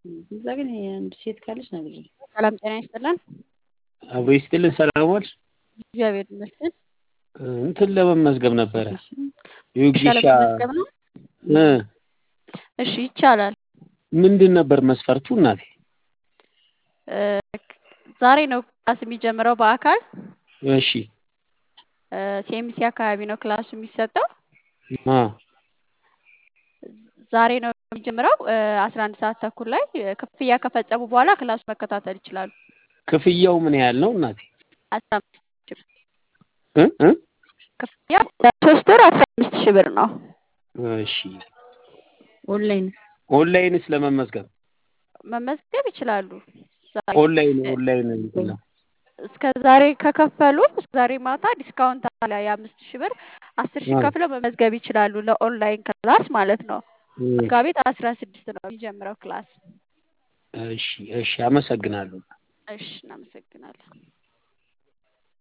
እዛ ግን አንድ ሴት ካለች ነግሬ ሰላም ጤና ይስጥልን። አብሮ ይስጥልን። ሰላም ዋልሽ? እግዚአብሔር ይመስገን። እንትን ለመመዝገብ ነበረ ሻለ ዩጊሻ መመዝገብ ነው። እ እሺ ይቻላል። ምንድን ነበር መስፈርቱ እናቴ? እ ዛሬ ነው ክላስ የሚጀምረው በአካል እሺ ሲኤምሲ አካባቢ ነው ክላሱ የሚሰጠው። አ ዛሬ ነው የሚጀምረው አስራ አንድ ሰዓት ተኩል ላይ ክፍያ ከፈጸሙ በኋላ ክላሱ መከታተል ይችላሉ። ክፍያው ምን ያህል ነው እናቴ? አስራ አምስት ሺህ ብር እ እ ክፍያ ሶስት ወር አስራ አምስት ሺህ ብር ነው። እሺ ኦንላይን ኦንላይንስ ለመመዝገብ መመዝገብ ይችላሉ። ዛሬ ኦንላይን ኦንላይን እንትን ነው። እስከ ዛሬ ከከፈሉ እስከ ዛሬ ማታ ዲስካውንት አለ የአምስት ሺህ ብር አስር ሺህ አ ከፍለው መመዝገብ ይችላሉ ለኦንላይን ክላስ ማለት ነው። እ መጋቢት አስራ ስድስት ነው የሚጀምረው ክላስ። እሺ እሺ አመሰግናለሁ። እሺ እናመሰግናለን።